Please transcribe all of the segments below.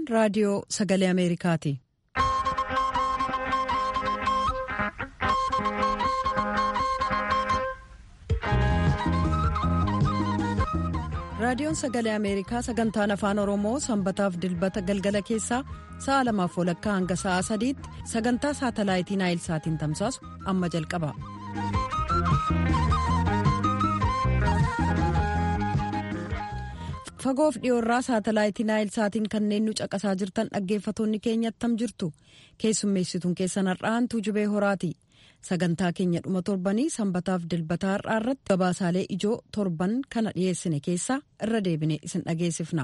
raadiyoo sagalee Ameerikaati. raadiyoon sagalee ameerikaa sagantaan afaan oromoo sanbataaf dilbata galgala keessaa sa'a lamaaf walakkaa hanga sa'a sadiitti sagantaa saatalaayitii naayilsaatiin tamsaasu amma jalqaba. fagoof dhiyoorraa saatalaayitii naayilsaatiin kanneen nu caqasaa jirtan dhaggeeffatoonni keenya attam jirtu keessummeessituun keessan har'aantuu jubee horaati. sagantaa keenya dhuma torbanii sanbataaf dilbataa har'aa irratti gabaasaalee ijoo torban kana dhiyeessine keessaa irra deebine isin dhageessifna.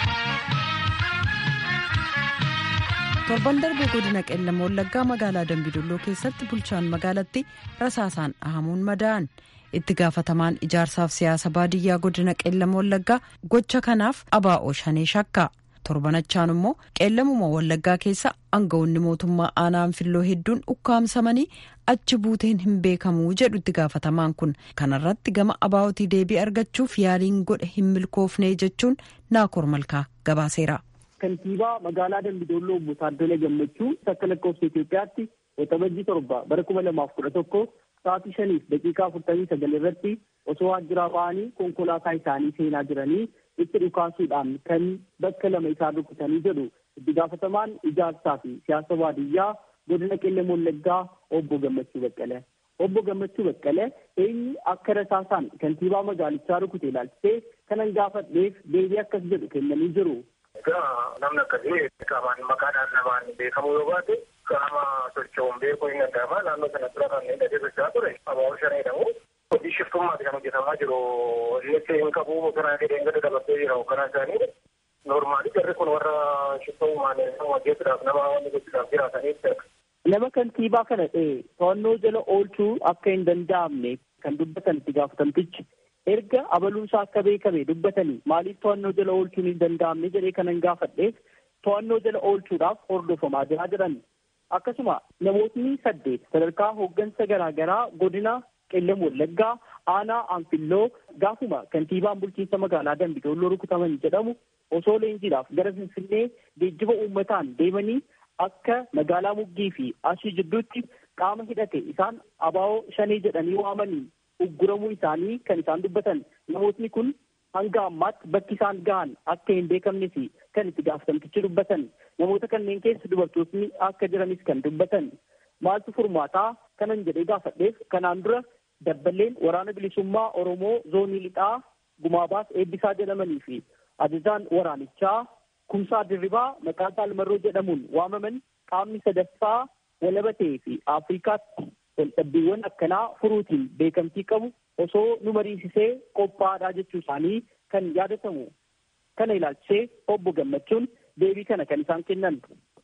torban darbee godina qeellam wallaggaa magaalaa dambidolloo keessatti bulchaan magaalatti rasaasaan dhahamuun madaa'an itti gaafatamaan ijaarsaaf siyaasa baadiyyaa godina qeellam wallaggaa gocha kanaaf abaa'oo shanee shakka. torbanachaan immoo qeellamuma wallaggaa keessa aangawoonni mootummaa aanaan filloo hedduun ukkaamsamanii achi buuteen hin beekamuu jedhu itti gaafatamaan kun kanarratti gama abaa'otii deebii argachuuf yaaliin godhe hin milkoofne jechuun naakoor malkaa gabaaseera. kantiibaa magaalaa dambidolloo obbo Taaddala Gammachuu akka lakkoofsa Itoophiyaatti waxabajjii torba bara kuma lamaaf kudha tokko sa'aatii shaniif daqiiqaa afurtamii sagal irratti osoo waajjiraa ba'anii konkolaataa isaanii seenaa jiranii itti dhukaasuudhaan kan bakka lama isaa rukutanii jedhu itti gaafatamaan ijaarsaa fi siyaasa baadiyyaa godina qeellam wallaggaa obbo Gammachuu Baqqalee. Obbo Gammachuu Baqqalee eenyu akka rasaasaan kantiibaa magaalichaa rukute ilaalchisee kanan gaafadheef deebii akkas jedhu kennanii jiru. Egaa namni akkasii qaamaan maqaadhaan namaan beekamuu yoo baate qaama socho'uun beekuu hin danda'ama. Naannoo sana dura kan inni adeemsichaa ture abaa'oo shan jedhamu. Hojii shiftummaati kan hojjetamaa jiru. Innis hin qabu bosonaa jedhee gadi dabarsee jira hoogganaa isaanii. Noormaali jarri kun warra shiftummaan hojjetuudhaaf nama wanni gochuudhaaf jiraataniif Nama kantiibaa kana ta'e to'annoo jala oolchuu akka hin danda'amne kan dubbatan itti gaafatamtichi erga abaluunsaa akka beekame dubbatanii maaliif to'annoo jala oolchuun hin danda'amne jedhee kanan gaafadheef to'annoo jala oolchuudhaaf hordofamaa jiraa jiran. Akkasuma namootni saddeet sadarkaa hooggansa garaagaraa godina qeellam wallaggaa aanaa anfilloo gaafuma kantiibaan bulchiinsa magaalaa dambidolloo rukutaman jedhamu osoo leenjiidhaaf gara finfinnee geejjiba uummataan deemanii akka magaalaa muggii fi ashii jidduutti qaama hidhate isaan abaa'oo shanee jedhanii waamanii ugguramuu isaanii kan isaan dubbatan namootni kun hanga ammaatti bakki isaan gahan akka hin beekamnes kan itti gaafatamtichi dubbatan namoota kanneen keessa dubartootni akka jiranis kan dubbatan maaltu furmaataa kanan jedhee gaafadheef kanaan dura dabballeen waraana bilisummaa oromoo zoonii lixaa gumaabaas eebbisaa jedhamanii fi ajajaan waraanichaa kumsaa dirribaa maqaa saalmarroo jedhamuun waamaman qaamni sadaffaa walabatee fi afrikaatti waldhabbiiwwan akkanaa furuutiin beekamtii qabu osoo nu mariisisee qophaa'aadha jechuu isaanii kan yaadatamu kana ilaalchisee obbo Gammachuun deebii kana kan isaan kennan.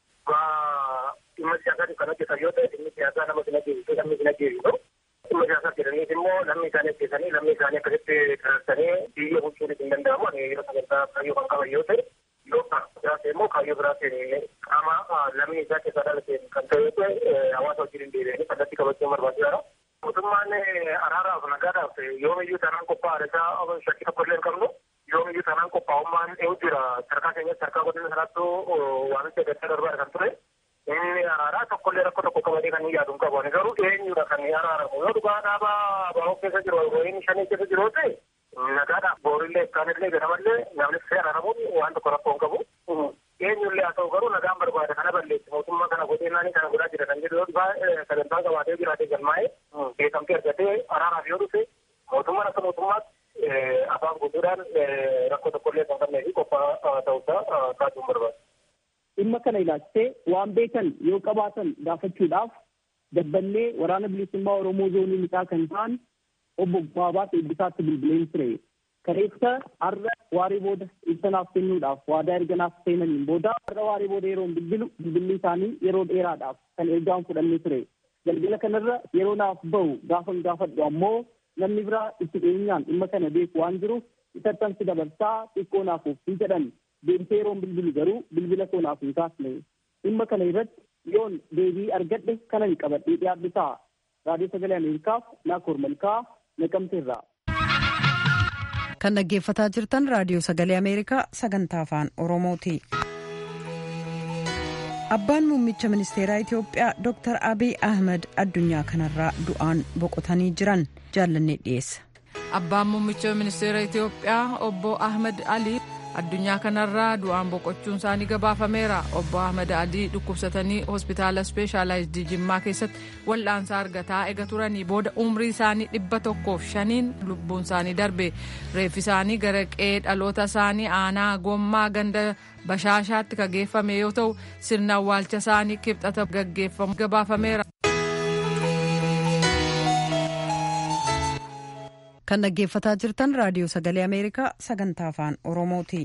Dhimma siyaasaa kan hojjetan yoo ta'e dhimmi siyaasaa nama sin ajjeesisu namni sin ajjeesisu. Dhimma siyaasaa jedhaniif immoo namni isaanii ajjeesanii namni isaanii akkasitti kararsanii biyya bulchuun hin danda'amu. Ani yeroo sagantaa kaayyoo kan qaban yoo ta'e yoo biraate immoo kaayyoo biraatiin qaama lamni isaa keessaa dhalateen kan ta'e yoo ta'e hawaasa wajjin hin deebi'anii kallattii qabachuun barbaachisaadha. Mootummaan araaraaf nagaadhaaf yoomiyyuu taanaan qophaa'aadha isaa shakkii tokko illee hin qabnu. Yoomiyyuu taanaan qophaa'ummaan eewu jira. Sarkaa keenyatti sarkaa godina sanaattuu waamicha gaddaa darbaadha kan ture. Inni araaraa tokkollee rakkoo tokko qabatee kan yaadu hin qabu. Ani garuu eenyudha kan araaramu. Yoo dhugaa dhaabaa baa'oo keessa jiru, ro'iin shanii keessa jiru ta'e nagaadhaaf boorillee ikkaanillee ganamallee namni fee araaramuun waan tokko rakkoo hin qabu. Eenyullee haa ta'u garuu nagaan barbaada kana balleessi mootummaa kana godhee naanii kana godhaa jira kan jedhu yoo sagantaa qabaatee jiraatee galmaa'ee beekamtii argatee araaraaf yoo dhufe mootummaan akka mootummaatti afaan guutuudhaan rakkoo tokkollee kan qabnee fi qophaa ta'uusaa kaasuun barbaada. Dhimma kana ilaalchisee waan beekan yoo qabaatan gaafachuudhaaf dabballee waraana bilisummaa Oromoo zoonii lixaa kan ta'an obbo Baabaat Eebbisaatti bilbileen ture. Kareessa har'a waarii booda ibsanaaf kennuudhaaf waadaa erganaaf seenaniin booda har'a waarii booda yeroo bilbilu bilbilli isaanii yeroo dheeraadhaaf kan ergaan fudhannee ture. Galgala kanarra yeroo naaf bahu gaafan gaafadhu ammoo namni biraa itti dhiyeenyaan dhimma kana beeku waan jiruuf isattansi dabarsaa xiqqoo naaf ofii jedhan deemtee yeroon bilbilu garuu bilbila koo naaf hin kaasne. Dhimma kana irratti yoon deebii argadhe kanan qabadhee dhiyaadhisaa. Raadiyoo Sagalee Ameerikaaf Naakoor Malkaa Naqamteerraa. kan dhaggeeffataa jirtan raadiyoo sagalee ameerikaa sagantaa afaan oromooti. abbaan muummicha ministeeraa itiyoophiyaa dr abiy ahmed addunyaa kanarraa du'aan boqotanii jiran jaallannee dhiyeessa. abbaan muummicha ministeera itiyoophiyaa obbo ahmed ali addunyaa kanarraa du'aan boqochuun isaanii gabaafameera obbo ahmed ali dhukkubsatanii hospitaala ispeeshaalaayizd jimmaa keessatti wal'aansa argataa ega turanii booda umrii isaanii dhibba tokkoof shaniin lubbuun isaanii darbe reeffi isaanii gara qe'ee dhaloota isaanii aanaa gommaa ganda bashaashaatti kan geeffame yoo ta'u sirna awwaalcha isaanii kibxata gaggeeffamu gabaafameera. kan dhaggeeffataa jirtan raadiyoo sagalee ameerikaa sagantaa afaan oromooti.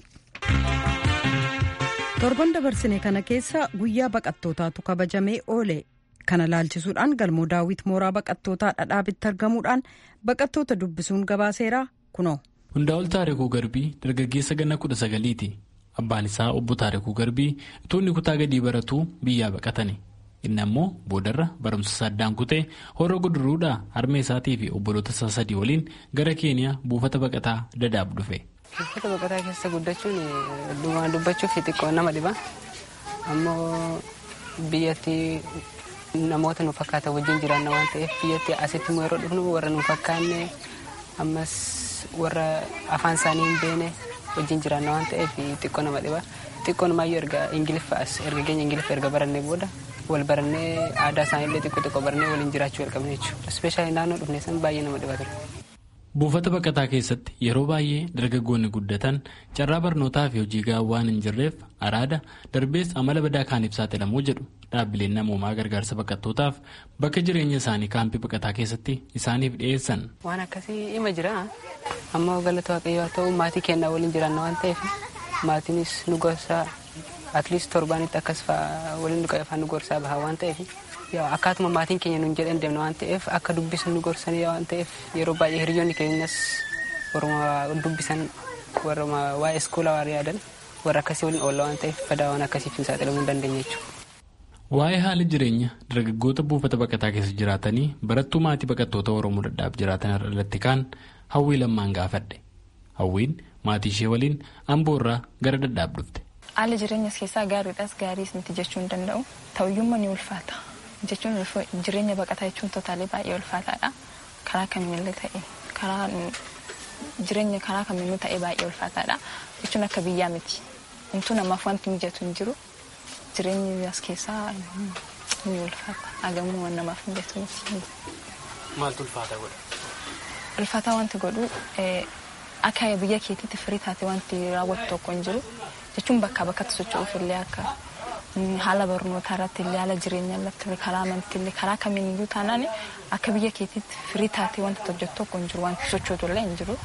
torban dabarsine kana keessa guyyaa baqattootaatu kabajamee oole kana laalchisuudhaan galmoo daawwit mooraa baqattootaa dhadhaabitti argamuudhaan baqattoota dubbisuun gabaaseera kunoo. hundaa'ol taarikuu garbii dargaggeessa ganna kudha sagaliiti abbaan isaa obbo taarikuu garbii utuu kutaa gadii baratuu biyyaa baqatani. inni ammoo boodarra barumsa saddaan kutee horoo guduruudhaa harmee isaatii fi obboloota isaa sadii waliin gara keeniyaa buufata baqataa dadaab dhufe. buufata baqataa keessa guddachuun dhugaan dubbachuuf xiqqoo nama dhiba ammoo biyyatti namoota nu fakkaatan wajjin jiraanna waan ta'eef biyyatti asitti immoo yeroo dhufnu warra nu fakkaanne ammas warra afaan isaanii hin beekne wajjin jiraanna waan ta'eef xiqqoo nama dhiba xiqqoon maayyoo erga ingiliffaas erga keenya ingiliffa erga barannee booda wal barannee aadaa isaaniillee xiqqoo xiqqoo barannee waliin jiraachuu jalqabne jechuudha. Ispeeshaalii naannoo dhufne san baay'ee nama dhiba ture. Buufata baqataa keessatti yeroo baay'ee dargaggoonni guddatan carraa barnootaa fi hojii gahaa waan hin jirreef araada darbees amala badaa kaaniif saaxilamuu jedhu dhaabbileen namoomaa gargaarsa baqattootaaf bakka jireenya isaanii kaampii baqataa keessatti isaaniif dhiyeessan. Waan akkasii ima jira ammoo galata waaqayyoo haa ta'u maatii kennaa waliin jiraanna waan ta'eef maatiinis nu gorsaa atliist torbaanitti akkas waliin afaan nu gorsaa baha waan ta'eef akkaatuma maatiin keenya nuun jedhan deemna waan ta'eef akka dubbisan nu gorsanii waan ta'eef yeroo baay'ee hiriyoonni keenyas warruma dubbisan warruma waa'ee iskoolaa waan yaadan warra akkasii waliin oolla waan ta'eef badaa waan akkasiif hin saaxilamuu hin dandeenye jechuudha. Waa'ee haala jireenya dargaggoota buufata baqataa keessa jiraatanii barattuu maatii baqattoota Oromoo dadhaaf jiraatan irratti kaan hawwii lammaan gaafadhe. Hawwiin maatii ishee waliin amboo irraa gara dadhaaf dhufte. Haala jireenyas keessaa gaariidhas gaariis miti jechuu hin danda'u. Ta'uyyummaa ni ulfaata. Jechuun jireenya baqataa jechuun totaalee baay'ee ulfaataadha. Karaa kamiinillee ta'e karaa jireenya karaa kamiinuu ta'e baay'ee ulfaataadha. Jechuun akka biyyaa miti. Wantu namaaf wanti mijatu hin jiru. Jireenyi as keessaa ni ulfaata. Hagamuu waan namaaf mijatu miti. Maaltu ulfaata godha? Ulfaataa wanti godhu akka biyya keetiitti firii taate wanti raawwatu tokko hin jiru. jechuun bakkaa bakkatti socho'uuf illee akka haala barnootaa irratti illee haala jireenya irratti karaa amantii illee karaa kamiin iyyuu taanaan akka biyya keetiitti firii taatee wanta hojjetu tokko hin jiru wanti sochootu illee hin jiru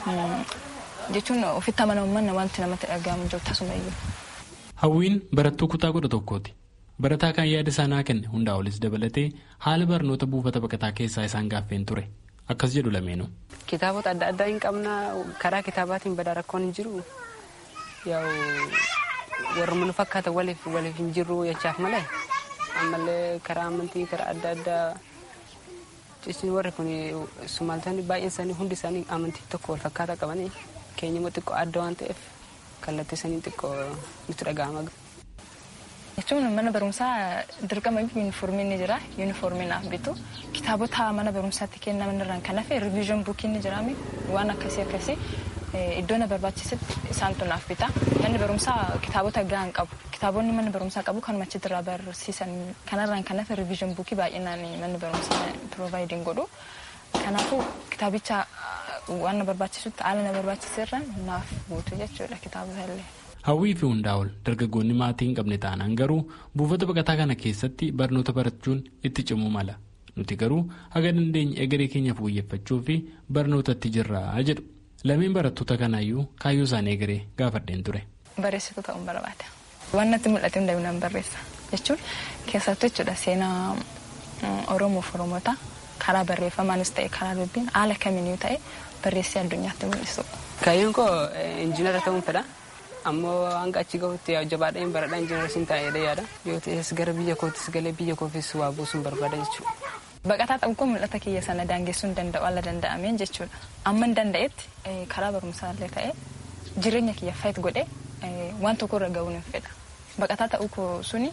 jechuun ofitti amanamummaan wanti namatti dhaga'amu jiru tasuma iyyuu. Hawwiin barattuu kutaa kudha tokkooti. Barataa kan yaada isaa kenne hundaa olis dabalatee haala barnoota buufata baqataa keessaa isaan gaaffeen ture. Akkas jedhu lameenuu. Kitaabota adda addaa hin qabna karaa kitaabaatiin badaa rakkoon hin jiru. yaa'u warra nu fakkaatan waliif waliif hin jirru jechaaf malee ammallee karaa amantii karaa adda addaa jechuun warri kun sumaaltonni baay'een isaanii hundi isaanii amantii tokko wal fakkaataa qabanii keenya immoo xiqqoo adda waan ta'eef kallattii isaanii xiqqoo nutti dhaga'ama. jechuun mana barumsaa dirqama yuunifoormiin ni jira yuunifoormiin naaf bitu kitaabota mana barumsaatti kennaman irraan kan hafe riviizhin buukiin ni jiraami waan akkasii akkasii iddoo na barbaachisetti isaantu naaf bita manni barumsaa kitaabota gahaan qabu kitaabonni manni barumsaa qabu kanuma achitti irraa barsiisan kanarraan kan hafe riviizhin buukii baay'inaan manni barumsaa piroovaayidin godhu kanaafuu kitaabicha waan na barbaachisutti haala na barbaachiserra naaf guutu jechuudha kitaabota illee. Hawwii fi hundaa'ol dargaggoonni maatii hin qabne taanaan garuu buufata baqataa kana keessatti barnoota barachuun itti cimuu mala. Nuti garuu haga dandeenye egeree keenya fooyyeffachuu fi barnootatti jirraa jedhu. Lameen barattoota kanaayyuu kaayyoo isaanii egeree gaafadheen ture. Barreessituu ta'uun barbaada. Waan natti mul'ate hundaa'u nan barreessa jechuun keessattuu jechuudha seenaa Oromoof Oromoota karaa barreeffamaanis ta'e karaa dubbiin haala kamiinuu ta'e barreessee addunyaatti mul'isu. Kaayyoon koo injiinara ta'uun fedha. ammoo hanga achi gahutti jabaadheen baradhaa injiinara siin taa'ee yaada yoo ta'es gara biyya kootis galee biyya koofis waa buusuun barbaada jechuudha. Baqataa ta'uu koo mul'ata kiyya sana daangessuu hin danda'u alla danda'ameen jechuudha. Amma hin danda'etti karaa barumsaallee ta'ee jireenya kiyya fayyad godhee waan tokko irra gahuun hin fedha. Baqataa ta'uu koo suni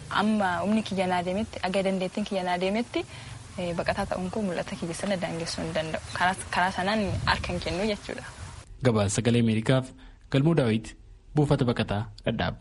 amma humni kiyya naa deemetti aga dandeettiin kiyya naa deemetti baqataa ta'uun koo mul'ata kiyya sana daangessuu hin danda'u karaa sanaan harka hin kennu jechuudha. Gabaasa sagalee Ameerikaaf galmoo daawwiti buufata baqataa dhadhaaba.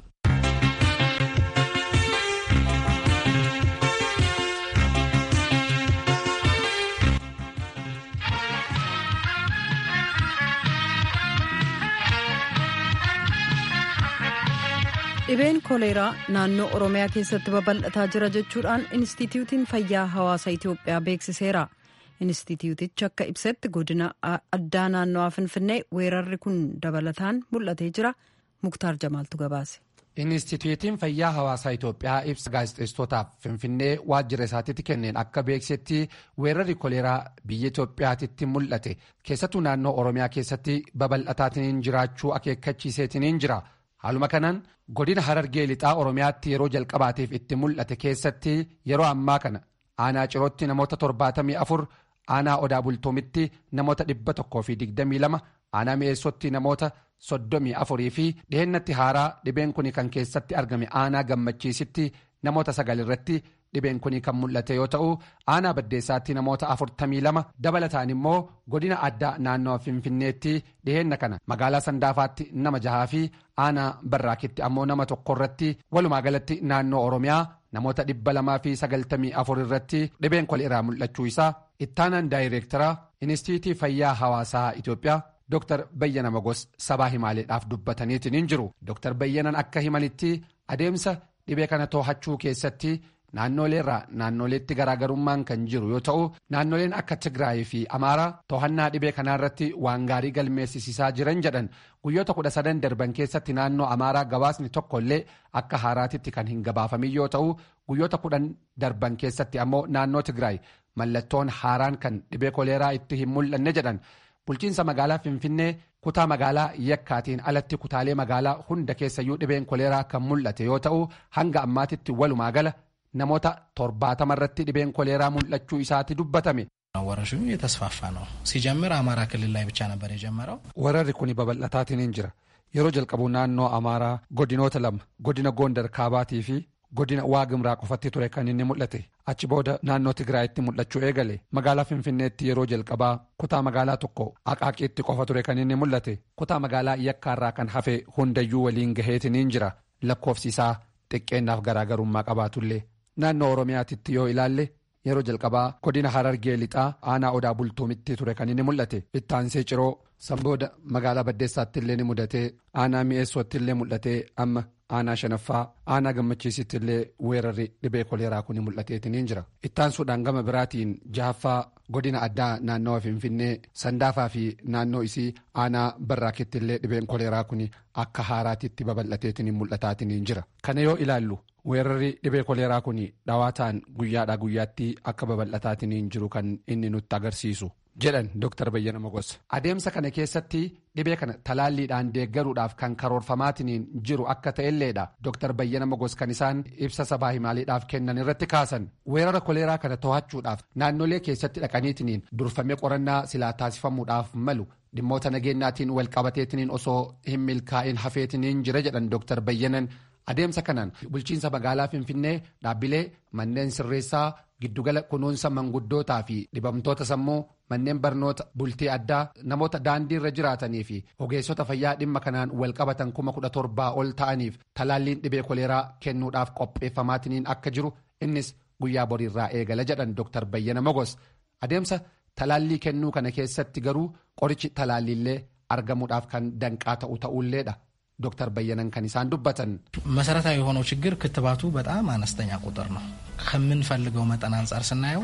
dhibeen koleeraa naannoo oromiyaa keessatti babal'ataa jira jechuudhaan inistitiyuutiin fayyaa hawaasa itiyoophiyaa beeksiseera inistitiyuutichi akka ibsetti godina addaa naannoo finfinnee weerarri kun dabalataan mul'atee jira muktaar jamaaltu gabaase. Inistituutiin fayyaa hawaasaa Itoophiyaa ibsa gaazexeessitootaaf Finfinnee waajjira isaatiitti kenneen akka beeksisetti weerarri koleeraa biyya Itoophiyaatitti mul'ate keessattuu naannoo Oromiyaa keessatti babal'ataatiin jiraachuu akeekkachiiseetiin jira. Haaluma kanaan godina Harargee lixaa Oromiyaatti yeroo jalqabaatiif itti mul'ate keessatti yeroo ammaa kana aanaa cirootti namoota torbaatamii afur aanaa odaa bultuumitti namoota dhibba tokkoo fi digdamii lama aanaa mi'eessotti namoota soddomii afurii fi dhihennatti haaraa dhibeen kun kan keessatti argame aanaa gammachiisitti namoota sagal irratti dhibeen kun kan mul'ate yoo ta'u aanaa baddeessaatti namoota afurtamii lama dabalataan immoo godina addaa naannoo finfinneetti dhihenna kana magaalaa sandaafaatti nama jahaa fi aanaa barraakitti ammoo nama tokko irratti walumaa galatti naannoo oromiyaa namoota dhibba lamaa fi sagaltamii afur irratti dhibeen koleeraa mul'achuu isaa ittaanaan daayireektaraa inistiitii fayyaa hawaasaa itoophiyaa. Dr. Bayyana Magos sabaa himaaleedhaaf dubbataniitiin hin jiru. Dr. Bayyanan akka himanitti adeemsa dhibee kana to'achuu keessatti naannoleerraa naannoleetti garaagarummaan kan jiru yoo ta'u naannoleen akka Tigraay fi Amaaraa to'annaa dhibee kanaarratti waan gaarii galmeessisiisaa jiran jedhan guyyoota kudha sadan darban keessatti naannoo Amaaraa gabaasni tokkollee akka haaraatitti kan hin gabaafamin yoo ta'u guyyoota kudhan darban keessatti ammoo naannoo Tigraay mallattoon haaraan kan dhibee koleeraa itti hin mul'anne jedhan. bulchiinsa magaalaa finfinnee kutaa magaalaa yakkaatiin alatti kutaalee magaalaa hunda keessayyuu dhibeen koleeraa kan mul'ate yoo ta'u hanga ammaatitti walumaa gala namoota torbaatama irratti dhibeen koleeraa mul'achuu isaati dubbatame. ወረርሽኙ የተስፋፋ ነው ሲጀምር አማራ ክልል ላይ ብቻ ነበር የጀመረው ወረሪ kun babal'ataatiin jira yeroo jalqabu naannoo amaaraa godinoota lama godina goondar kaabaatii fi godina waagimraa qofatti ture kan inni mul'ate achi booda naannoo tigraayitti mul'achuu eegale magaalaa finfinneetti yeroo jalqabaa kutaa magaalaa tokko aqaaqiitti qofa ture kan inni mul'ate kutaa magaalaa yakkaarraa kan hafe hundayyuu waliin gaheetiniin jira lakkoofsi isaa xiqqeennaaf garaagarummaa qabaatullee naannoo oromiyaatitti yoo ilaalle yeroo jalqabaa godina harargee lixaa aanaa odaa bultuumitti ture kan inni mul'ate ittaansee ciroo sanbooda magaalaa baddeessaatti illee ni mudatee aanaa mi'eessootti illee mul'atee amma aanaa shanaffaa aanaa gammachiisitti illee weerarri dhibee koleeraa kun mul'ateetiniin jira ittaansuudhaan gama biraatiin jahaffaa godina addaa naannawa finfinnee sandaafaa fi naannoo isii aanaa barraakitti illee dhibeen koleeraa kun akka haaraatitti babal'ateetiniin mul'ataatiniin jira kana yoo ilaallu weerarri dhibee koleeraa kun dhawaataan guyyaadhaa guyyaatti akka babal'ataatiniin jiru kan inni nutti agarsiisu. jedhan Dr. Bayyana Magos. Adeemsa kana keessatti dhibee kana talaalliidhaan deeggaruudhaaf kan karoorfamaatiniin jiru akka ta'elleedha. Dr. Bayyana Magos kan isaan ibsa sabaa himaaleedhaaf kennan irratti kaasan. Weerara koleeraa kana to'achuudhaaf naannolee keessatti dhaqaniitiniin durfamee qorannaa silaa taasifamuudhaaf malu. dhimmoota nageenyaatiin wal qabateetiniin osoo hin milkaa'in hafeetiniin jira jedhan Dr. Bayyanan adeemsa kanaan bulchiinsa magaalaa Finfinnee dhaabbilee manneen sirreessaa giddugala kunuunsa manguddootaa fi dhibamtoota sammuu manneen barnoota bultii addaa namoota daandii irra jiraatanii fi ogeessota fayyaa dhimma kanaan wal qabatan kuma kudha torbaa ol ta'aniif talaalliin dhibee koleeraa kennuudhaaf qopheeffamaatiniin akka jiru innis guyyaa boriirraa eegala jedhan Dr. Bayyana Mogos adeemsa. Talaallii kennuu kana keessatti garuu qorichi talaalliillee argamuudhaaf kan danqaa ta'u ta'ulleedha. ዶክተር በየነን ከኒሳን ዱበትን መሰረታዊ የሆነው ችግር ክትባቱ በጣም አነስተኛ ቁጥር ነው። ከምንፈልገው መጠን አንጻር ስናየው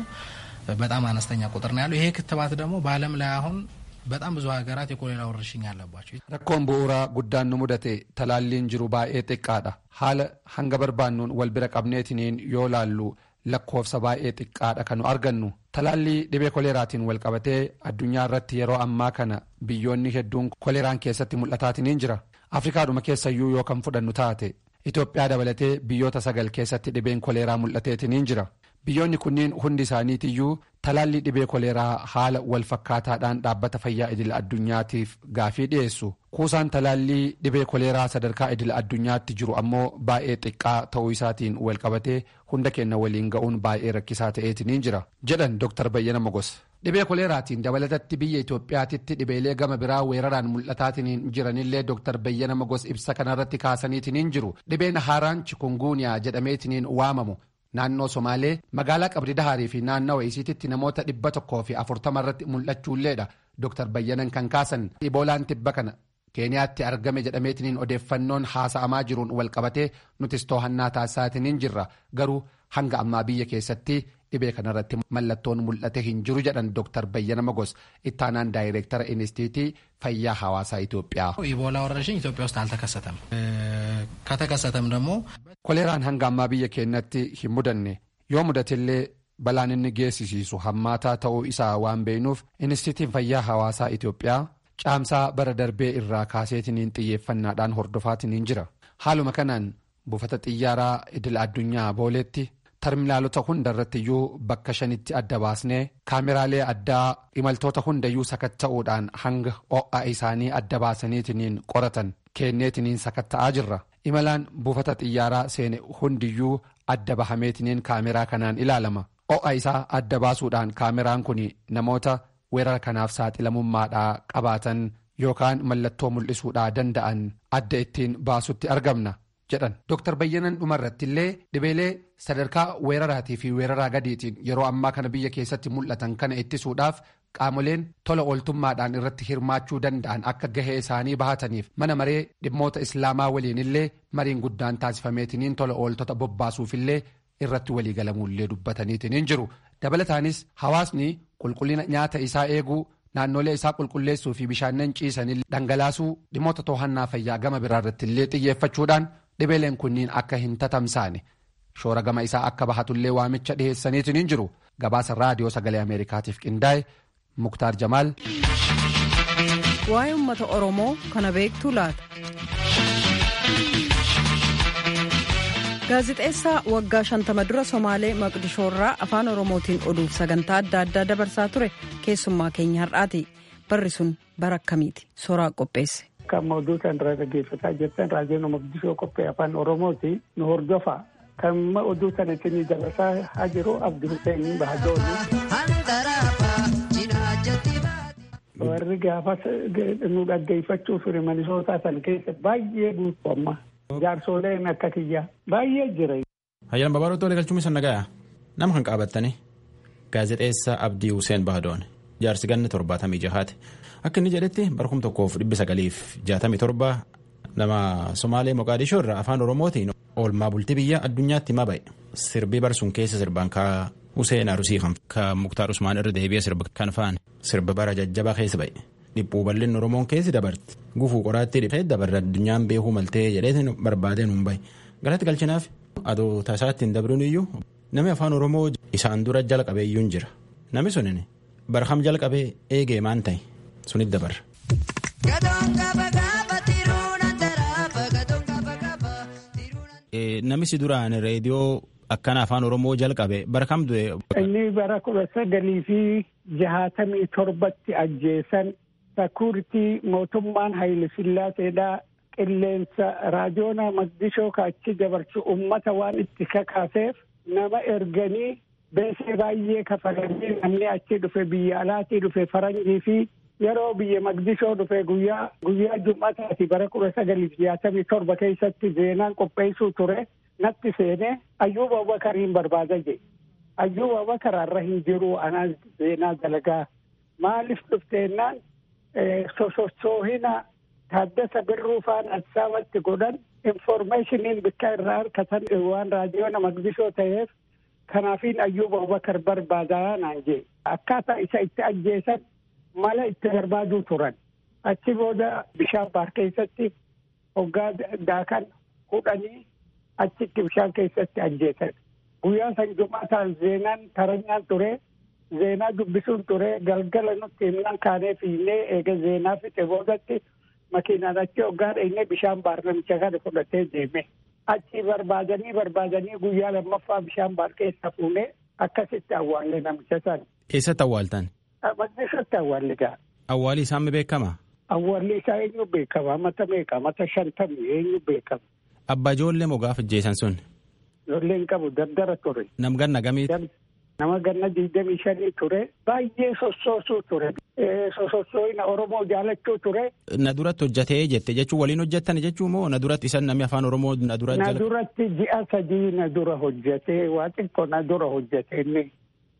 በጣም አነስተኛ ቁጥር ነው ያለው። ይሄ ክትባት ደግሞ በዓለም ላይ አሁን በጣም ብዙ ሀገራት የኮሌራ ወረርሽኝ አለባቸው። ረኮን ቡኡራ ጉዳኑ ሙደቴ ተላሊን ጅሩ ባኤ xiqqaadha haala hanga barbaannuun wal bira qabneetiniin yoo laallu lakkoofsa baay'ee xiqqaadha kan nu argannu talaallii dhibee koleeraatiin wal qabatee addunyaa irratti yeroo ammaa kana biyyoonni hedduun koleeraan keessatti mul'ataatiniin jira afrikaadhuma keessayyuu yoo kan fudhannu taate itoophiyaa dabalatee biyyoota sagal keessatti dhibeen koleeraa mul'ateetiniin jira biyyoonni kunniin hundi isaaniitiyyuu talaallii dhibee koleeraa haala wal fakkaataadhaan dhaabbata fayyaa idil addunyaatiif gaafii dhiyeessu kuusaan talaallii dhibee koleeraa sadarkaa idil addunyaatti jiru ammoo baay'ee xiqqaa ta'uu isaatiin wal qabatee hunda keenya waliin ga'uun baay'ee rakkisaa ta'eetiniin jira jedhan dr bayyana mogos dhibee koleeraatiin dabalatatti biyya itoophiyaatitti dhibeelee gama biraa weeraraan mul'ataatiniin jiranillee dr bayyana mogos ibsa kanarratti kaasaniitiniin jiru dhibeen haaraan chikunguuniyaa jedhameetiniin waamamu naannoo somaalee magaalaa qabdi dahaarii fi naannawa isiititti namoota dhibba tokkoo fi afurtama irratti mul'achuulleedha dr bayyanan kan kaasan iboolaan tibba kana keeniyaatti argame jedhameetiniin odeeffannoon haasa'amaa jiruun wal qabatee nutis to'annaa taasisaatiniin jirra garuu hanga ammaa biyya keessatti dhibee kanarratti mallattoon mul'ate hin jiru jedhan dr bayyana mogos ittaanaan daayireektara inistiitii fayyaa hawaasaa ኢትዮጵyaa ኢቦላ ወረርሽኝ ኢትዮጵያ ውስጥ አልተከሰተም ከተከሰተም ደግሞ koleeraan hanga ammaa biyya keenyatti hin mudanne yoo mudatillee balaan inni geessisiisu hammaataa ta'uu isaa waan beeknuuf inistiitiin fayyaa hawaasaa Itoophiyaa caamsaa bara darbee irraa kaaseetiniin xiyyeeffannaadhaan hordofaatiniin jira haaluma kanaan buufata xiyyaaraa idil addunyaa booleetti terminaalota hundarrattiyyuu bakka shanitti adda baasnee kaameraalee addaa imaltoota hundayyuu sakatta'uudhaan hanga ho'a isaanii adda baasaniitiniin qoratan kenneetiniin sakatta'aa jirra imalaan buufata xiyyaaraa seene hundiyyuu adda bahameetiniin kaameraa kanaan ilaalama ho'a isaa adda baasuudhaan kaameraan kun namoota weerara kanaaf saaxilamummaadhaa qabaatan yookaan mallattoo mul'isuudhaa danda'an adda ittiin baasutti argamna jedhan dr bayyanan dhumarratti illee dhibeelee sadarkaa weeraraatii fi weeraraa gadiitiin yeroo ammaa kana biyya keessatti mul'atan kana ittisuudhaaf qaamoleen tola ooltummaadhaan irratti hirmaachuu danda'an akka gahee isaanii bahataniif mana maree dhimmoota islaamaa waliin illee mariin guddaan taasifameetiniin tola ooltota bobbaasuufillee irratti waliigalamuullee dubbataniitiniin jiru dabalataanis hawaasni qulqullina nyaata isaa eeguu naannolee isaa qulqulleessuu fi bishaannan ciisanii dhangalaasuu dhimmoota to'annaa fayyaa gama biraarratti illee xiyyeeffachuudhaan dhibeeleen kunniin akka hin tatamsaane shoora gama isaa akka bahatullee waamicha dhiheessaniitiniin jiru gabaasa raadiyoo sagalee ameerikaatiif qindaa'e muktaar jamaal. waa'ee uummata oromoo kana beektuu laata. gaazixeessaa waggaa shantama dura somaalee maqdishoorraa afaan oromootiin oduuf sagantaa adda addaa dabarsaa ture keessummaa keenya har'aati barri sun bara akkamiiti soraa qopheesse. Kan oduu kan irraa dhaggeeffataa jirtan raadiyoon maqdishoo qophee afaan oromooti nu hordofa kan oduu kana isinii dabarsaa haa jiru abdi hussein bahadooni. warri gaafas nu dhaggeeffachuu ture manisootaa san keessa baay'ee guutuu amma. Jaarsoleen akka kiyyaa baay'ee jira. Hayyan Babaaroo Tole galchuun isa nagaya nama kan qaabattani gaazexeessaa Abdii Hussein Bahadoon jaarsi ganna torbaatamii jahaati akka inni jedhetti barkum tokkoof dhibbi sagaliif jaatamii torba nama Somaalee Moqaadishoo irraa afaan Oromootiin oolmaa bultii biyya addunyaatti himaa ba'e sirbii barsuun keessa sirbaan kaa Hussein Arusii kan Muktaar Usmaan irra deebi'ee sirba kan faan sirba bara jajjabaa keessa ba'e. Dhiphuu bal'inni Oromoon keessi dabarte gufuu qoraattii dhiphee dabarre addunyaan beekuu maltee jedhee barbaadee nuun bahe galatti galchinaaf adoo tasaatti hin dabruun iyyuu namni afaan Oromoo isaan dura jalqabee iyyuu jira namni sunin barham jalqabee eegee maan ta'e sunit dabarra. Namichi duraan reediyoo akkana afaan Oromoo jalqabe bara kam du'e. Inni bara kudha sagalii fi jahaatamii torbatti ajjeesan. Sakuuritii mootummaan Haayile Sillaaseedhaa qilleensa raajoona Maqdishoo kaachi dabarsu uummata waan itti kakaaseef nama erganii beesee baay'ee kafalanii namni achi dhufe biyya alaatii dhufe faranjii fi yeroo biyya Maqdishoo dhufe guyyaa guyyaa jum'ataati bara kudha sagaliif jaatamii torba keessatti zeenaan qopheessuu ture natti seenee ayyuuba Abubakariin barbaada jedhe ayyuuba Abubakar har'a hin jiru anaa zeenaa dalagaa maaliif dhufteennaan sosochoohina taaddasa birruu faan adsaabatti godhan informeeshiniin bikka irraa harkatan waan raadiyoona maqdishoo ta'eef kanaafiin ayyuuba abubakar barbaadaa naan jee akkaataa isa itti ajjeesan mala itti barbaaduu turan achi booda bishaan baar keessatti hoggaa daakan hudhanii achitti bishaan keessatti ajjeesan guyyaa san jumaataan zeenaan taranyaan ture zeenaa dubbisuun ture galgala nutti himnaan kaanee fiinnee eega zeenaa fixe boodatti makiinaan achi hoggaa dheenyee bishaan baar namicha kana fudhatee deeme. Achi barbaadanii barbaadanii guyyaa lammaffaa bishaan baar keessa fuunee akkasitti awwaalle namicha san. Eessatti awwaaltan? Maqdishotti awwaalle gaa. Awwaalli isaa mi beekama? Awwaalli isaa eenyu beekama? Mata meeqa? Mata shantamii eenyu beekama? Abbaa ijoollee moo gaafa ajjeesan sun? Ijoolleen qabu dardara ture. Nam ganna gamiiti? Nama ganna digdamii shanii ture. Baay'ee sossoosuu ture. Sosossooyina Oromoo jaalachuu ture. Na duratti hojjatee jette jechuun waliin hojjettan jechuun moo na duratti isan namni afaan Oromoo na dura Na duratti ji'a sadii na dura hojjatee waa xiqqoo na dura hojjate inni.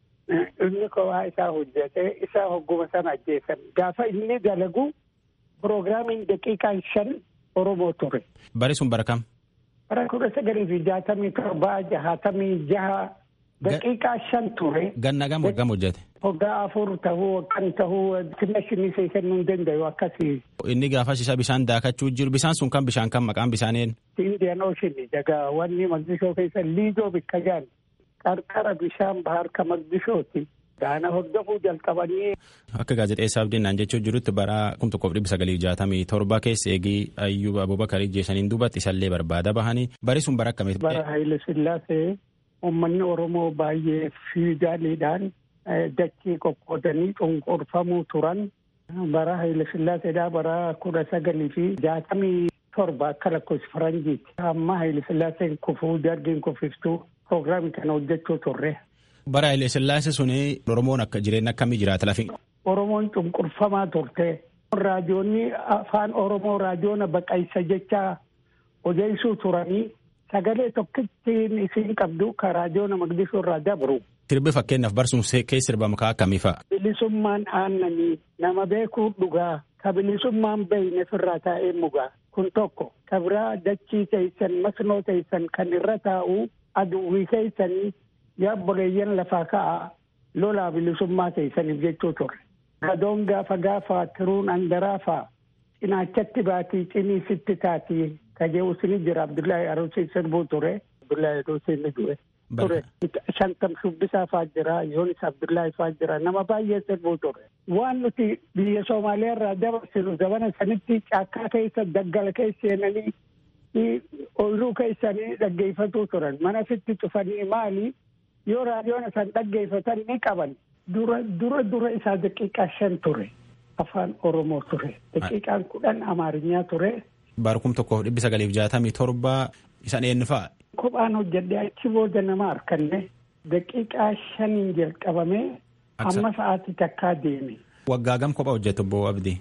Inni kophaa isaa hojjatee isaa hogguma sana ajjeesan. Gaafa inni dalagu piroograamiin daqiiqaan shan Oromoo ture. Bari sun bara kam? Bara kudha sagalii fi jaatamii torbaa jahatamii jaha daqiiqaa shan ture. Ganna gam waggam hojjate? Waggaa afur tahuu kan tahuu finashinii see kennuu hin danda'u akkasii. Inni gaafas isa bishaan daakachuu jiru bishaan sun kan bishaan kan maqaan bishaaneen? Indian Ocean daga wanni Maqdishoo keessa liidoo bikka jaan qarqara bishaan bahar ka Maqdishooti. Gaana hordofuu jalqabanii. Akka gaazexeessaa abdiin jechuu jirutti bara kum tokkoof dhibba sagalii jaatamii torba keessa eegii Ayyuub Abubakar jeeshaniin duubatti isallee barbaada bahanii bari sun bara akkamiiti? Bara Haayile Sillaasee uummanni Oromoo baay'ee fiigaaliidhaan dachii qoqqoodanii cunqurfamuu turan. Bara Haayile Sillaaseedhaa bara kudha sagalii fi jaatamii torba akka lakkoofsi faranjiiti. Amma Haayile Sillaaseen kufuu dargiin kufiftuu piroograamii kana hojjechuu turre. Bara Haayile Sillaasee suni Oromoon akka jireenya akkamii jiraata lafi? Oromoon cunqurfamaa turte. Raadiyoonni afaan Oromoo raadiyoona baqaysa jecha odeessuu turanii sagalee tokkittiin isin qabdu ka raadiyoona Maqdishoo irraa dabru. Sirbi fakkeenyaaf barsuun keessa sirba makaa akkamii fa'a? Bilisummaan aannanii nama beekuu dhugaa ka bilisummaan beeyne firraa taa'ee mugaa kun tokko ka biraa dachii teessan masnoo teessan kan irra taa'u aduwwii keessanii yaabboleeyyan lafaa ka'a lolaa bilisummaa teessaniif jechuu ture. Gadoon gaafa gaafa tiruun andaraafa cinaachatti baatii cinii sitti taatii kajeewus ni jira Abdullahi Aruusii sirbuu ture. Abdullahi Aruusii ni du'e. ture shantam shubbisaa faa jira yoonis abdullaahi faa jira nama baay'ee sirbuu ture waan nuti biyya soomaaliyaa irraa dabarsinu zabana sanitti caakkaa keessa daggala keessa seenanii ooyiruu keessanii dhaggeeffatuu turan mana sitti cufanii maali yoo raadiyoon isaan dhaggeeffatan ni qaban dura dura dura isaa daqiiqaa shan ture afaan oromoo ture daqiiqaan kudhan amaarinyaa ture. Baarkum tokkoof dhibbi sagaliif jaatamii torba isan eenyu fa'a? Kophaan hojjedhee achi booda nama harkanne daqiiqaa shaniin jalqabamee amma sa'aatii takkaa deeme. Waggaa gam kophaa hojjetu obbo Abdii?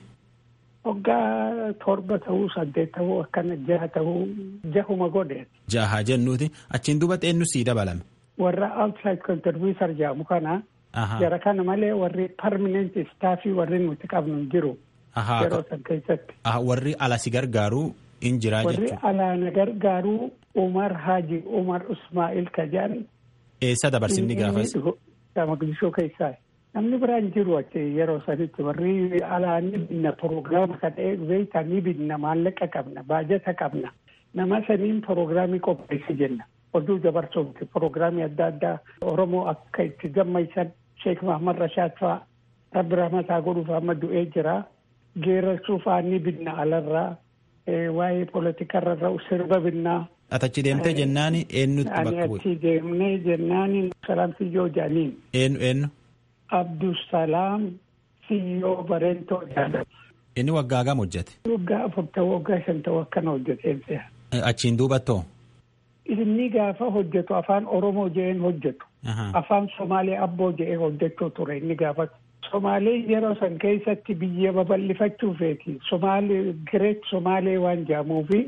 Waggaa torba ta'uu saddeet ta'uu akkana jaha ta'uu jahuma godhe. Jaha jennuuti achiin duubatti eenyu sii dabalame? Warra outside contributor jedhamu kana. Jara kana malee warri permanent staffii warri nuti qabnu jiru. Yeroo san keessatti. Warri ala si gargaaru in jira jechuudha. Warri alaa na gargaaru Umar Haji Umar Usmaa'il Kajaan. Eessa dabarsinni gaafas? Maqdishoo keessaa. Namni biraan jiru achi yeroo sanitti warri alaa ni binna proogiraama kana beektaa ni binna maallaqa qabna baajata qabna. Nama saniin proogiraamii qopheessi jenna. Oduu dabarsuuti proogiraamii adda addaa Oromoo akka itti gammaisan Sheek Mahamad Rashaad fa'aa Rabbi Rahmataa godhuuf amma du'ee jira. Geerarsuu fa'aa ni binna alarraa. Waa'ee poolitikarra sirba binnaa. Atachi deemtee jennaan eenyutti bakka bu'e? Ani achi deemnee jennaan Salaam Siyyoo Jaaniin. Eenyu eenyu? Abdusalaam Siyyoo Bareentoo jedhama. Inni waggaa gam hojjete? Waggaa afur ta'uu waggaa shan ta'uu akkana hojjeteen se'a. Achiin duubattoo? Inni gaafa hojjetu afaan Oromoo je'een hojjetu. Afaan Somaalee abboo je'ee hojjechuu ture inni gaafa. Somaalee yeroo san keessatti biyya babal'ifachuufeeti. Somaalee Gireet Somaalee waan jedhamuufi.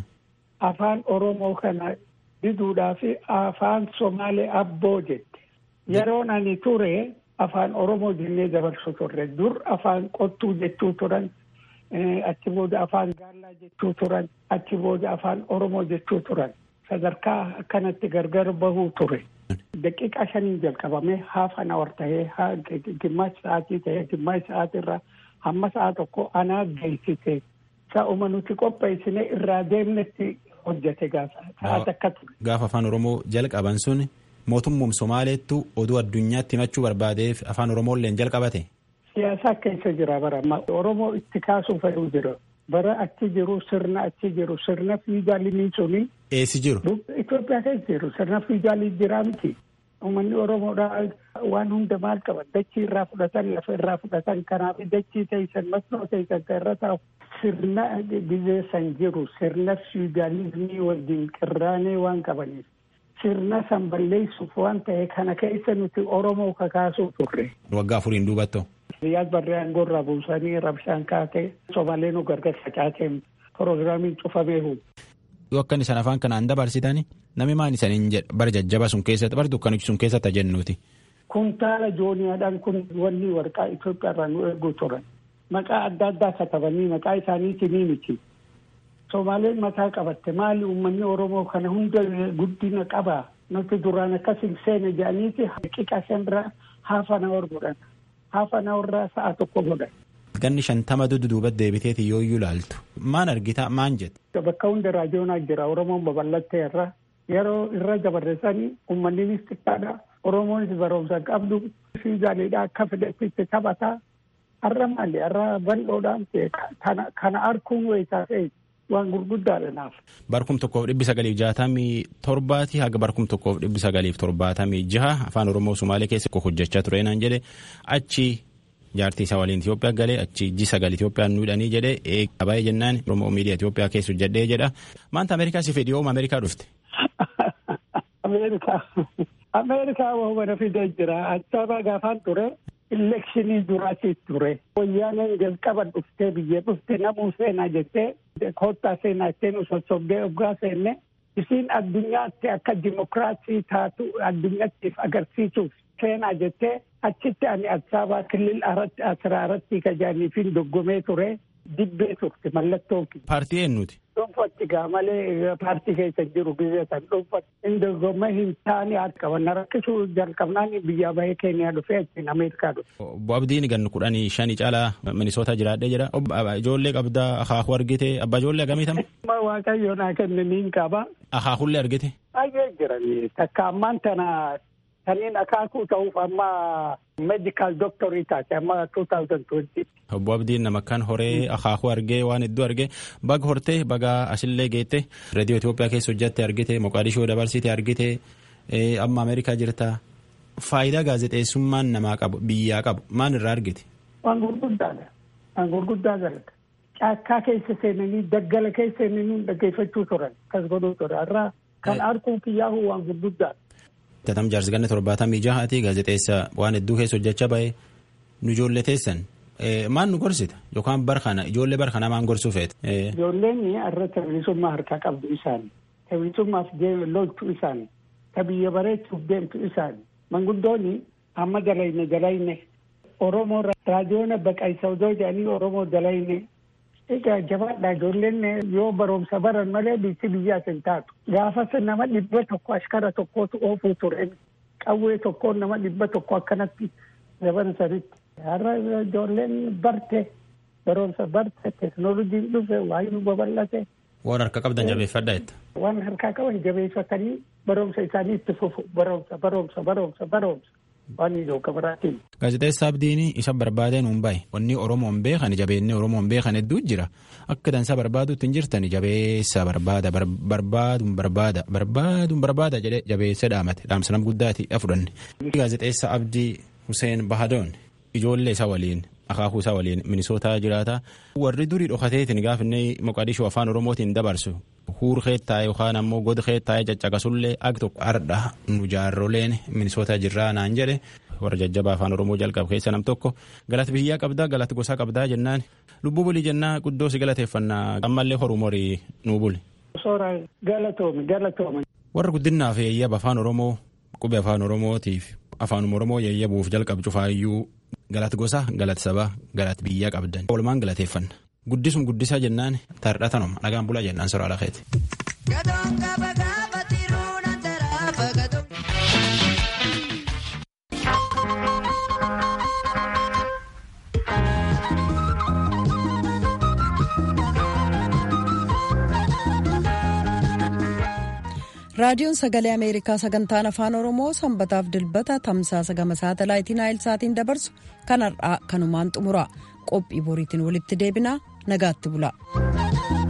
Afaan Oromoo kana diduudhaaf afaan Somaalee abboo jette. Yeroon ani ture afaan Oromoo jennee dabarsu turre. Dur afaan qottuu jechuu turan. Achi booda afaan gaallaa jechuu turan. Achi booda afaan Oromoo jechuu turan. Sadarkaa akkanatti gargar bahuu ture. Daqiiqaa shaniin jalqabamee haaf an awar tahee gimmash sa'aatii tahee gimmash sa'aatii irraa hamma sa'a tokko anaa geessise. Sa'uma nuti qopheessine irraa deemnetti hojjete gaafa sa'aat akka ture. Gaafa afaan Oromoo jalqaban sun mootummaan Somaaleettu oduu addunyaatti himachuu barbaadeef afaan Oromoolleen jalqabate. Siyaasa keessa jira bara Oromoo itti kaasuu fedhuu jira. Bara achi jiru sirna achi jiru sirna fiigaalii suni. Eessi jiru? Itoophiyaa keessa jiru sirna fiigaalii jira miti. Uummanni Oromoodhaa waan hunda maal qaban dachii irraa fudhatan lafa irraa fudhatan kanaaf dachii teessan masnoo teessan irra taa'u sirna gizee san jiru sirna fiudaalizimii wajjin qirraanee waan qabaniif sirna san balleessuuf waan ta'e kana keessa nuti Oromoo kakaasuu turre. Waggaa afuriin duubatto. Biyyaas barree aangoorraa buusanii rabshaan kaatee Somaalee nu gargar facaasee piroogiraamiin cufamee hu. Yoo akkan isaan afaan kanaan dabarsitani namni maan isaniin jedha bara jajjaba sun keessatti bara dukkanichi sun keessatti jennuuti. Kuntaala jooniyaadhaan kun wanni warqaa Itoophiyaa irraa nu eeguu turan. Maqaa adda addaa katabanii maqaa isaaniitii ni miti. Somaaleen mataa qabatte maali uummanni Oromoo kana hunda guddina qabaa nuti duraan akkas hin seene jedhaniiti qiqa shanirraa haafa na godhan. Haafa na irraa sa'a tokko godhan. Ganni shantama duduubatti deebiteeti yoo iyyuu ilaaltu maan argita maan jette. Bakka hunda raadiyoonaa jira Oromoon babal'attee irra yeroo irra dabarresanii uummanninis xiqqaadha. Oromoonis barumsa qabdu fiizaaliidha akka fedhetti taphataa har'a maali har'a bal'oodhaan kana arkuun wayitaa ta'e waan gurguddaadha naaf. Barkum tokkoof dhibbi sagaliif jaatamii torbaati haga barkum tokkoof dhibbi sagaliif torbaatamii jaha afaan Oromoo Sumaalee keessa hojjechaa ture naan jedhe achi jaartii isaa waliin Itoophiyaa galee achi ji sagal Itoophiyaa nuudhanii jedhe eegaa baay'ee jennaan Oromoo miidiyaa Itoophiyaa keessa hojjedhee jedha maanta Ameerikaa si fedhi ooma Ameerikaa dhufte. Ameerikaa Ameerikaa wahubana fidee jira achaba gaafaan ture elekshinii duraati ture wayyaaneen jalqaba dhuftee biyya dhufte namuu seenaa jettee koottaa seenaa jettee nu sossobdee oggaa seenne isiin addunyaatti akka dimokiraasii taatu addunyaattiif agarsiisuuf seenaa jettee achitti ani Asaabaa kilil aratti asiraaratti kajaaniifin doggomee ture dibbee turte mallattoo. Paartii eenyuti? Dhuunfatti gaa malee paartii keessa jiru biyya san dhuunfatti hin doggomee hin taane haati qaban rakkisuu jalqabnaan biyya bahee keeniyaa dhufee achiin Ameerikaa dhufe. Obbo Abdiin gannu kudhanii shanii caalaa Minisoota jiraadhee jira. Ijoollee qabdaa akaakuu argite abbaa ijoollee akkamiitama? Waaqayyo naa kenne niin qaba. Akaakuullee argite? Baay'ee jirani takka ammaan tana kanneen akaakuu ta'uuf amma meedikaal dooktorii taate amma 2020. Obbo Abdiin nama kan horee akaakuu argee waan hedduu argee baga hortee baga asillee geette reediyoo Itoophiyaa keessa hojjatte argite Moqaadishoo dabarsite argite amma Ameerikaa jirta. Faayidaa gaazexeessummaan namaa qabu biyyaa qabu maal irraa argite? Waan gurguddaadha. Waan gurguddaa galata. Caakkaa keessa seenanii daggala keessa seenanii dhaggeeffachuu turan kas godhuu ture irraa kan arguun kiyyaahu waan gurguddaadha. Tatam jaarsi ganna torbaatamii jahaati gaazexeessa waan hedduu keessa hojjechaa bahe nu ijoollee teessan maan nu gorsita yookaan bar kana ijoollee bar kana maan gorsuu feete. Ijoolleen irra bilisummaa harkaa qabdu isaani. Bilisummaaf loltu isaani. Ta biyya bareechuuf deemtu isaani. Manguddoonni amma dalayne dalayne Oromoo raadiyoona baqaysa odoo jedhanii Oromoo dalayne. Egaa jabaadha ijoolleen yoo barumsa baran malee biyyi biyyaas hin taatu. Gaafas nama dhibba tokko ashkara tokkootu oofuu ture. Qawwee tokkoon nama dhibba tokko akkanatti daban saditti. Har'a ijoolleen barte barumsa barte teekinooloojiin dhufe waayee nu babal'ate. Waan harka qabdan jabeeffadha jetta. Waan harkaa qaban jabeeffatanii barumsa isaanii itti fufu barumsa barumsa barumsa barumsa. Waan ijoo gabaraatiin. Gaazexeessaa Abdiin isa barbaadee nuun bahe wanni Oromoon beekan jabeennee Oromoon beekan hedduu jira akka dansaa barbaaduutti hin jirtan jabeessa barbaada barbaaduun barbaada barbaaduun barbaada jedhee jabeessa dhaamate dhaamsa nama guddaati fudhanne. Gaazexeessaa Abdii Hussein Bahadoon ijoollee isaa waliin akaakuu isaa waliin minisootaa jiraata warri durii dhokateetiin gaafinne Moqaadishoo afaan Oromootiin dabarsu huur keettaa'e yookaan ammoo god keettaa'e caccaqasullee ag tokko ardha nu jaarroleen minisootaa jirraa naan jedhe warra jajjabaa afaan oromoo jalqabu keessa nam tokko galata biyyaa qabdaa galata gosaa qabdaa jennaan lubbuu bulii jennaa guddoo si galateeffannaa ammallee horuu morii nuu buli. Soora galatoomi galatoomi. Warra guddinaaf yeeyyaba afaan oromoo qubee afaan oromootiif afaanuma oromoo yeeyyabuuf jalqabu cufaayyuu galata gosaa galata sabaa galata biyyaa qabdan walumaan galateeffanna. guddisum guddisaa jennaan tardhatanuma nagaan bulaa jennaan sora alakeeti. raadiyoon sagalee ameerikaa sagantaan afaan oromoo sanbataaf dilbata tamsaasa gama saatalaayitii naayilsaatiin dabarsu kan har'aa kanumaan xumura qophii boriitiin walitti deebinaa nagaatti bula.